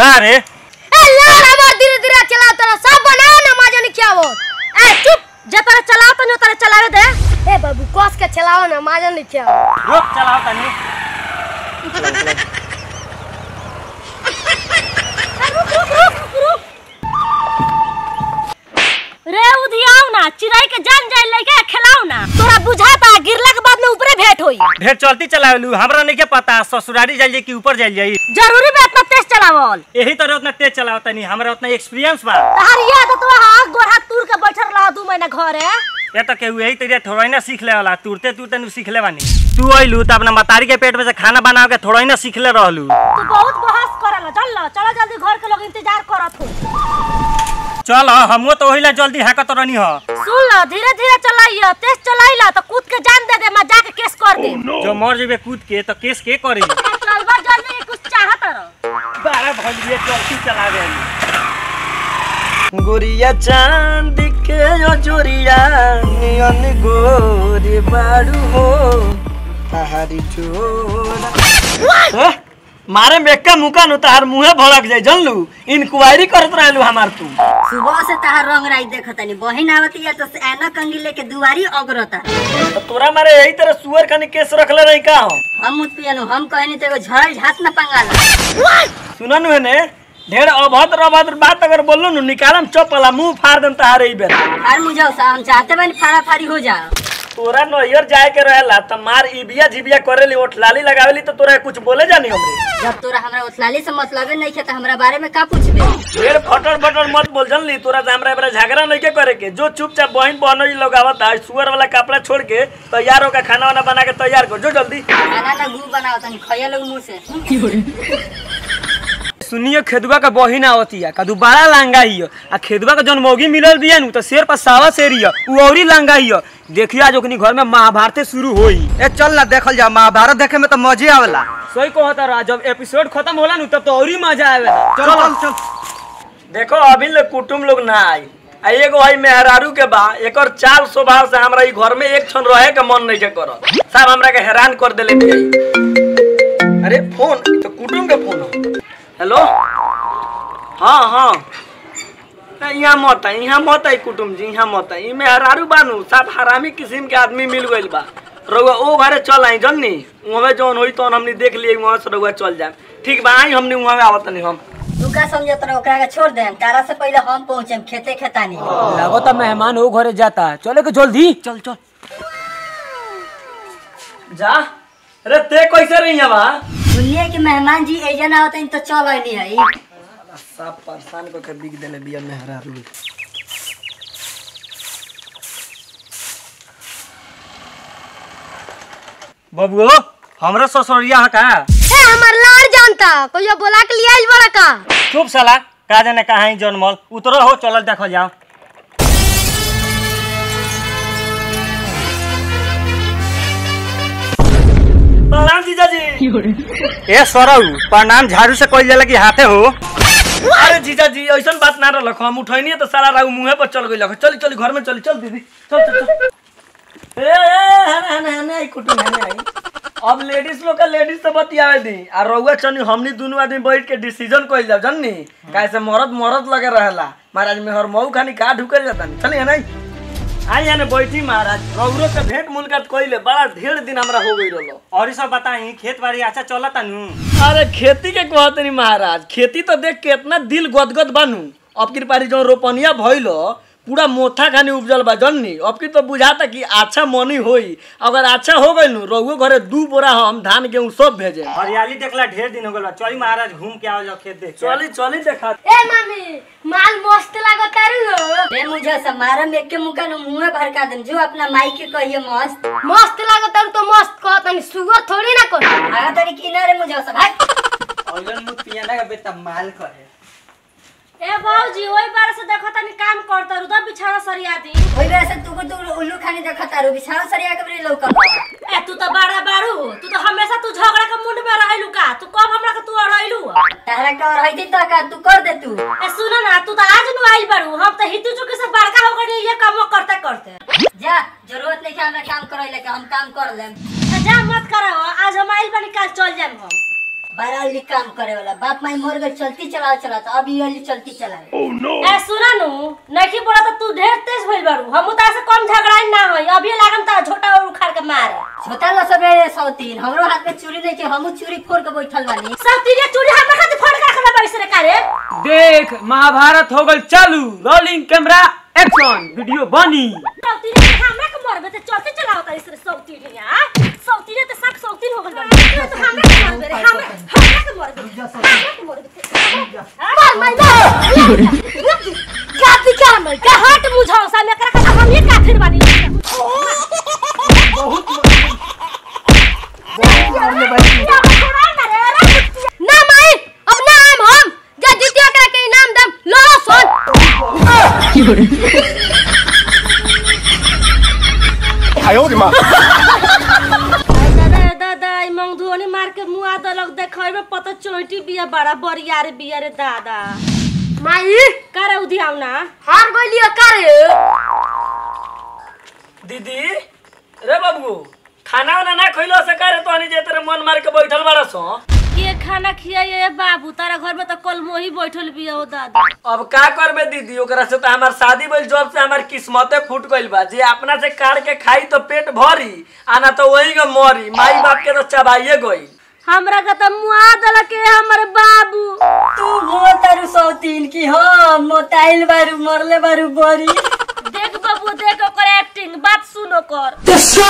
का रे ए लाल हमार धीरे धीरे चलाओ तोरा सब बनाओ ना मजा नहीं क्या वो ए चुप जे तारा चलाओ तो तारा चलावे दे ए बाबू कस के चलाओ ना मजा नहीं क्या रुक चलाओ तनी रुक रुक रुक रुक रे उधियाओ ना चिड़ै के जान जाए लेके खिलाओ ना तोरा बुझाता गिरला के बाद में ऊपरे भेंट होई ढेर चलती चलावेलू हमरा नहीं के पता ससुरारी जाइए कि ऊपर जाइल जाई जरूरी बा इतना तेज चलावल यही तरह उतना तेज चलाओ तनी हमरा उतना एक्सपीरियंस बा तहार याद तो हाथ गोड़ हाथ तूर के बैठल रहा दू महीना घरे ये तो केहू यही तरीके थोड़ा ही ना सीख ले वाला तुरते तुरते नु सीख ले बानी तू अइलू त अपना मतारी के पेट में से खाना बना के थोड़ा ही ना सीख ले रहलू तू बहुत बहस करल चल ला चलो जल्दी घर के लोग इंतजार करत हो चल हमो तो ओहिला जल्दी हाकत रहनी ह सुन लो धीरे धीरे चलाइयो तेज चलाइला तो कूद के जान दे दे मैं जाके केस कर दे जो मर जेबे कूद के तो केस के करी चलबा जल्दी कुछ चाहत रहो बारह भलिए चलती चलावे गुड़िया चांद के यो जोरिया नियन गोरी बाड़ू हो तहारी चोरा मारे मेक्का मुका नु तहार मुंहे भड़क जाई जानलू इंक्वायरी करत रहलू हमार तू सुबह से तहार रंग राई देखतानी बहिन आवती है तो ऐना कंगी लेके दुआरी अगरता तो तोरा मारे यही तरह सुअर खानी केस रखले रही का हम हम मुत पियनु हम कहनी तो एगो झड़ल झात न पंगाला सुना नु ने ढेर अभद्र अभद्र बात अगर बोललो नु निकालम चपला मुंह फाड़ देम तहारे ही बेरा फार मुझाओ सा हम चाहते बनी फाड़ा फाड़ी हो जा तोरा नैयर जाए के रहेला त मार इबिया झिबिया करेली ओठ लाली लगावेली तो तोरा कुछ बोले जानी हमरे जब तोरा हमरा उथलाली से मतलबे नहीं खे तो हमरा बारे में का पूछबे ढेर फटर फटर मत बोल जानली तोरा से हमरा बरा झगड़ा नहीं के करे के जो चुपचाप बहन बहनोई लगावत है सुअर वाला कपड़ा छोड़ के तैयार होकर खाना वाना बना के तैयार कर जो जल्दी खाना ना गु बनाओ तनी खइया लोग मुंह से सुनिए खेदुआ का बहिन आवती है कदू बड़ा लांगा ही है। आ खेदुआ का जौन मौगी मिलल बिया नु तो शेर पर सावा शेर ही है, उ औरी लांगा ही है। देखिए आज ओकनी घर में महाभारत शुरू होई ए चल ना देखल जा महाभारत देखे में तो मजे आवेला सही कहता रहा जब एपिसोड खत्म होला नु तब तो औरी मजा आवेला चल चल चल देखो अभी ले कुटुम लोग ना आई आ एगो भाई मेहरारू के बा एकर चाल स्वभाव से हमरा ई घर में एक क्षण रहे के मन नहीं के करत साहब हमरा के हैरान कर देले बिया अरे फोन ई तो कुटुम के फोन हो हेलो हाँ हाँ ना, यहाँ मत है यहाँ मत है कुटुम जी यहाँ मत है ई मेहरारू बानू सब हरामी किस्म के आदमी मिल गइल बा रउआ ओ घरे चल आई जन्नी वहाँ जौन होई तौन हमनी देख लिए वहाँ से रउआ चल जाए ठीक बा आई हमनी वहाँ आवत नहीं हम तू का समझत रह ओकरा के छोड़ देम तारा से पहले हम पहुंचेम खेते खेतानी लगो तो मेहमान हो घरे जाता चले के जल्दी चल चल जा अरे ते कैसे रही है बा सुनिए कि मेहमान जी एजन आवत तो चल आइनी है सब परेशान को के बिक देले बिया मेहरा रू बबुओ हमरा ससुरिया है का ए हमर लाड़ जानता कोई बोला के लिए आइल बड़ा का चुप साला का जाने कहाँ है जनमल उतरो हो चलल देखो जाओ प्रणाम जीजाजी ए सरऊ प्रणाम झाड़ू से कइल जाला कि हाथे हो अरे जीजाजी ऐसन बात ना रहलक हम उठैनी तो साला राऊ मुंहे पर चल गइल चल चल घर में चल चल दीदी चल चल चल ए ए हने हने हने आई कुटुम हने आई अब लेडीज लोग का लेडीज से बतियावे दी आ रउआ चनी हमनी दोनों आदमी बैठ के डिसीजन कइल जाओ जाननी कैसे मरद मरद लगे रहेला महाराज में हर मऊ खानी का ढुकल जाता नहीं चलिए नहीं आई यानी बैठी महाराज रउरो के भेंट मुलाकात कइले बड़ा ढेर दिन हमरा हो गई रहलो और ई सब बताई खेत बाड़ी अच्छा चलता नु अरे खेती के कहत नहीं महाराज खेती तो देख के इतना दिल गदगद बानू अब की पारी जो रोपनिया भइलो पूरा मोथा खानी उपजल बा जन्नी अब की तो बुझाता कि अच्छा मनी होई अगर अच्छा हो गइल नु रउओ घरे दू बोरा हम धान गेहूं सब भेजे हरियाली देखला ढेर दिन हो गल बा चली महाराज घूम के आओ जाओ खेत देख के। चली चली देखा ए मम्मी माल मस्त लागत तारू हो रे मुझे से मारा में के मुका न मुंह भड़का देम जो अपना माई के कहिए मस्त मस्त लागत तारू तो मस्त कहत नहीं सुगर थोड़ी ना कर आगा तरी किनारे मुझे से भाई औलन मुत पियाना का बेटा माल करे ए बाबूजी ओई बार से देखो तनी काम करता रु तो बिछाना सरिया दी ओई बेरा से तू को तू उल्लू खानी देखत तारू बिछाओ सरिया के बरी लौकत ए तू तो बड़ा बारू हो तू तो हमेशा तू झगड़ा के मुंड में रहलू का तू कब हमरा के तू अड़ैलू तारा का और हईती तो का तू कर दे तू ए सुनो ना तू तो आज नु आइल बारू हम तो हितू चुकी से बड़का हो गई ये काम करते करते जा जरूरत नहीं है हमरा काम करैले के हम काम कर लेम ए, जा मत कराओ आज हम आइल बानी काल चल जाम हम बड़ा वाली काम करे वाला बाप माई मर गए चलती चलाओ चला तो अब ये वाली चलती चलाए ए सुना नु नहीं बोला तो तू ढेर तेज भइल बारू हम तार से कम झगड़ाई ना होई अभी लागम ता छोटा और उखाड़ के मार छोटा लो सब रे सौतीन हमरो हाथ में चूड़ी नहीं के हमू चूड़ी फोड़ के बैठल बानी सब तीरे चूड़ी हमरा खातिर फोड़ के रखला बाई से कारे देख महाभारत हो गल चालू रोलिंग कैमरा एक्शन वीडियो बनी सब तीरे हमरा के मरबे ते चलते चलाओ तारी से सब तीरे यार सब तीरे ते सब सब तीन हो गइल बा तो हमरा के मरबे रे हमरा हमरा के मरबे हमरा के मरबे मार मार मार गाती क्या मर का हट मुझाओ सा मैं करा का हम ये काफिर बानी ना माई अब ना हम हम जा द्वितीय करा के इनाम दम लो सुन दादा दादा ई मंगधुनी मार के मुआ दलक देखै में पता चोटी बिया बड़ा बरिया रे बिया रे दादा माई करे उधी आउ ना हार गइलियो करे दीदी रे बाबू खाना वाना ना खइलो से करे तो जे तेरे मन मार के बैठल बाड़ा सो के खाना खियाइए बाबू तारा घर में तो कल मोही बैठल बिया हो दादा अब का करबे दीदी ओकरा से तो हमार शादी भइल जब से हमार किस्मते फूट गइल बा जे अपना से काट के खाई तो पेट भरी आना तो वही के मरी माई बाप के तो चबाइए गइल हमरा का तो मुआ दलक के हमर बाबू तू हो तारू सौतीन की हो मोटाइल बारू मरले बारू बरी देख बाबू देख ओकर एक्टिंग बात सुनो कर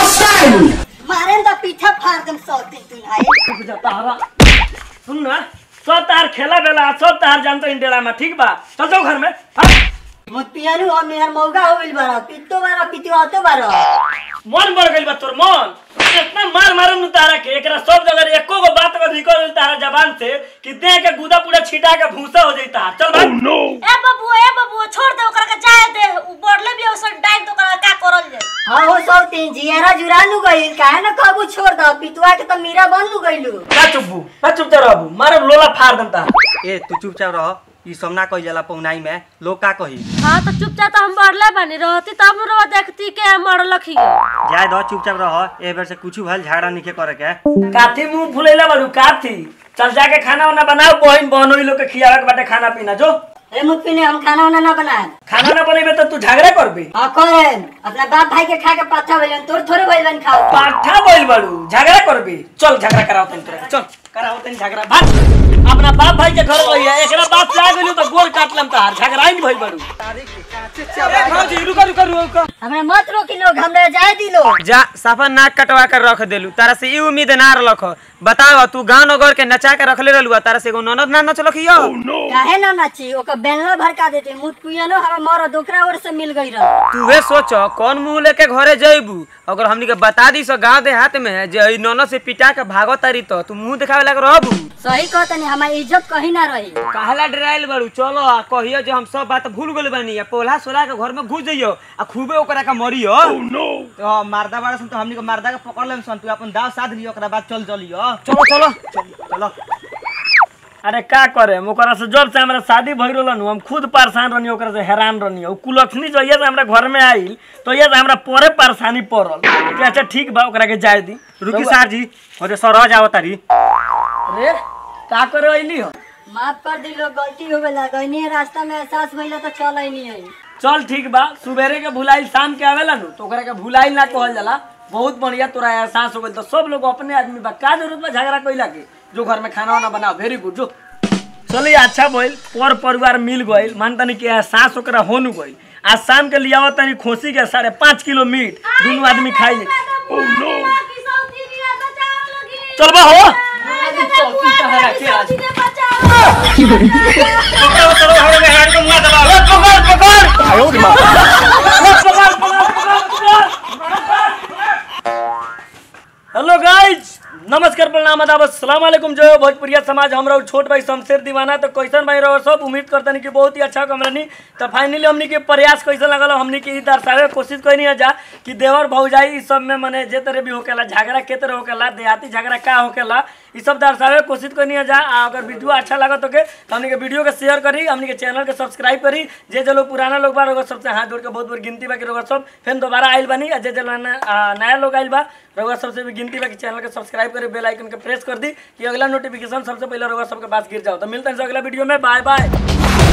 मारे तो पीछा फाड़ दम सौतीन तू भाई तारा सुन ना सब तार खेला बेला सब तार जानतो इंडेला में ठीक बा चल जाओ घर में हाँ? मुत पियानु हम यार मौगा हो गइल बारा पित्तो बारा पितुआतो बारा मन बढ़ गइल बा तोर मन इतना मार मारम नु तारा के एकरा सब जगह एको गो बात अगर निकल गइल तारा जबान से कि देह के गुदा पूरा छिटा के भूसा हो जाई तार चल भाग ए बाबू ए बाबू छोड़ दे ओकरा के जाए दे उ बढ़ले भी ओसन डाइन तो ओकरा का करल जाए हाँ हो सौतीन जियारा जुरानु गइल काहे न कहबू छोड़ दो पितुआ के तो मीरा बनू गइलू का चुप्पू का चुपचाप रहबू मारे लोला फाड़ दम तार ए तू चुपचाप रह ई सब ना कही जाला पौनाई में लोग का कही हाँ तो चुपचाप तो हम बढ़ले बनी रहती तब रो देखती के मरलक ही जाए दो चुपचाप रह ए बेर से कुछ भल झगड़ा नहीं करे के काथी मुंह फुलैला बारू काथी चल जाके खाना वाना बनाओ बहन बहनोई लोग के खियावे के बाटे खाना पीना जो अरे मुत पिने हम खाना वाना ना बनाए खाना ना बनेबे तो तू झगड़ा करबे हाँ करेन अपना बाप भाई के खा के पाथा भइलन तोर थोड़े भइलन खाओ पाठा बोल बारू झगड़ा करबे चल झगड़ा कराओ तनी तोरा के, चल कराओ तनी झगड़ा भाग अपना बाप भाई के घर रहिया एकरा बात से आ गेलू तो गोल काट लम तार झगड़ा ही नहीं भइल बारू जी रुका रुका रुका हमरा मत रोकी लोग हमरा जाए दी लोग जा साफा नाक कटवा कर रख देलू तारा से ई उम्मीद ना रख बताओ तू गाँव नगर के नचा के रखले रहलू तारा से एगो ननद ना नचलक हियो काहे ना नाची ओकर बेलना भड़का देते मुत पियनो हमरा मर दोकरा ओर से मिल गई रह तू वे सोच कौन मुंह लेके घरे जइबू अगर हमनी के बता दी सो गाँव देहात में जे ई ननद से पिटा के भागो तारी तो तू मुंह दिखावे लग रहबू सही कहतनी हमारी इज्जत कहीं ना रही कहला डराइल बारू चलो आ कहियो जो हम सब बात भूल गइल बानी आ पोला सोला के घर में घुस जइयो आ खूबे ओकरा का मरियो तो मारदा बाड़ा सन तो हमनी के मारदा के पकड़ लेम सन तू अपन दाव साध लियो ओकरा बाद चल चलियो चलो चलो चलो अरे का करे ओकरा से जब से हमरा शादी भइल रहल हम खुद परेशान रहनी ओकरा से हैरान रहनी उ कुलक्षणी जो से हमरा घर में आइल तो ये से हमरा परे परेशानी पड़ल कि अच्छा ठीक बा ओकरा के जाए दी रुकी सार जी अरे सर जाओ तारी अरे का करे अइली हो माफ कर दी लोग गलती हो गला गईनी रास्ता में एहसास भइला तो चल आईनी है चल ठीक बा सुबेरे के भुलाइल शाम के आवेला नु तो ओकरा के भुलाइल ना कहल जाला बहुत बढ़िया तोरा एहसास हो गइल तो सब लोग अपने आदमी बा का जरूरत बा झगड़ा कइला के जो घर में खाना वाना बनाओ वेरी गुड जो चलिए अच्छा भइल पर परिवार मिल गइल मान तनी के एहसास ओकरा हो नु गइल आज शाम के लियावत तनी खोसी के साढ़े पाँच किलो मीट दोनों आदमी खाई चल बा हो पकड़ो, चलो, हमारे में हाथ को मुँह दबाओ। ए, पकड़, पकड़। ए, पकड़, पकड़, पकड़। हेलो गाइज नमस्कार प्रणाम आदाब अस्सलाम वालेकुम जय हो भोजपुरिया समाज हमरा उ छोट भाई शमशेर दीवाना तो कैसन भाई रहो सब उम्मीद करतनी कि बहुत ही अच्छा कमरनी तो फाइनली हमनी के प्रयास कैसन लगल हमनी के ई दर्शावे के कोशिश कैनी है जा कि देवर भौजाई ई सब में मने जे तरह भी होकेला झगड़ा के तरह होकेला देहाती झगड़ा का होकेला ई सब दर्शावे के कोशिश करनी है जा आ अगर वीडियो अच्छा लागत तो के तो हमनी के वीडियो के शेयर करी हमनी के चैनल के सब्सक्राइब करी जे जे लोग पुराना लोग बा रउआ सबसे हाथ जोड़ के बहुत बहुत गिनती बा कि रउआ सब फिर दोबारा आइल बानी आ जे जे नया आ, नया लोग आइल बा रउआ सबसे भी गिनती बा कि चैनल के सब्सक्राइब करे बेल आइकन के प्रेस कर दी कि अगला नोटिफिकेशन सबसे पहले रउआ सबके पास गिर जाओ तो मिलते हैं अगला वीडियो में बाय बाय